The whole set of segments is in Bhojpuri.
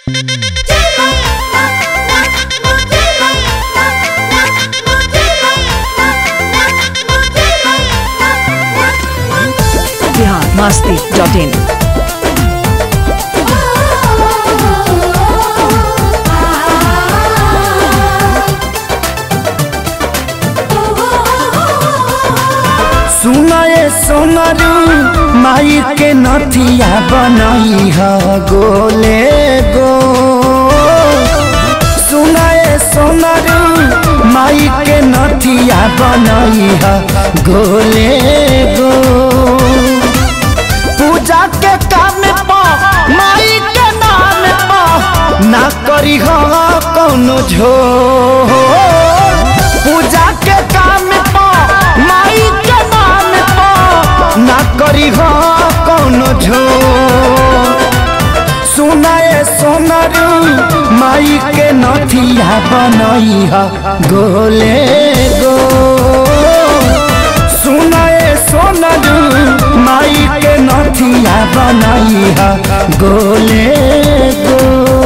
बिहार मस्ती डॉट इन सुनाए सोनरू माई के नथिया बनई ह गोले गो सुनाए सोनरू माई के नथिया बनई ह गोले गो पूजा के काम पा माई के नाम पा ना करी ह कौनो झो पूजा के काम पा माई के नाम पा ना करी ह कौनो झो सुनाए सोनरू माई के नथिया बनई ह गोले गो सुनाए सोनरू माई के नथिया बनई ह गोले गो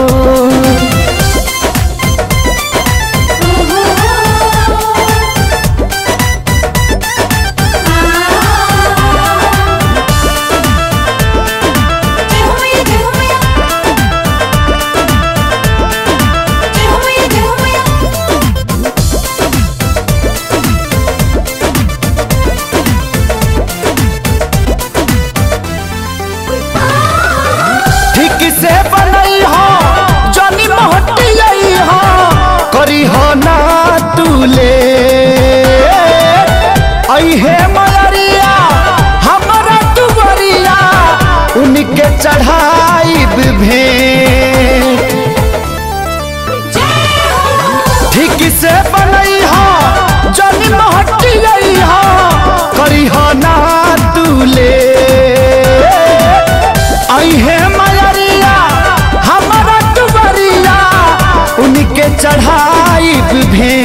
ठीक से बनई हो जनी मोहटी हो करी हो ना तूले अहे मलरिया हमरा दुबरिया उनके चढ़ाई भे ठीक से बनई हो जनी मोहटी हो करी हो ना तूले अहे मलरिया हमारा दुबरिया उनके चढ़ाई भे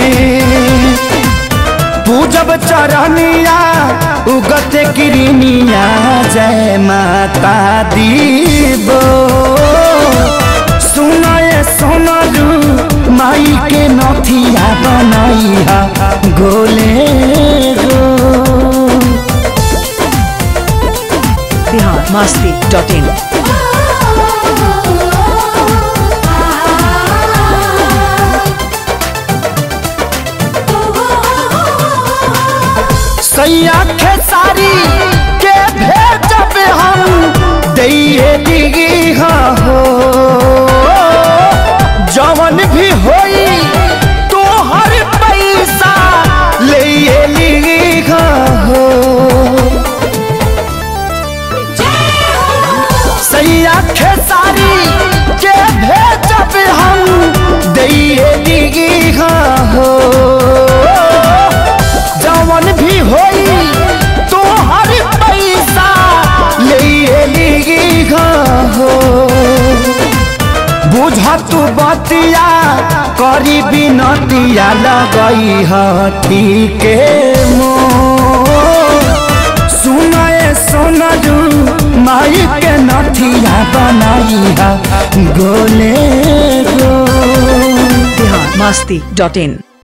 पूजब चरनिया उगत किरनिया जय माता दीबो सुनाए सोनरू माई के नथिया बनैया गोले गो बिहार मस्ती डॉट इन सैया खेसारी के भेजब हम दैए दिगी हो जवन भी होई तो हर पैसा ले ली हो सैया खेसारी के भेजब हम दैए दिगी हो जवन भी होई तो हर पैसा ले ली हो बुझा तू बतिया करी बिनतिया लगई हठी के मो सुनाए सोनरू माई के नथिया बनाई हा गोले गो बिहार मस्ती डॉट इन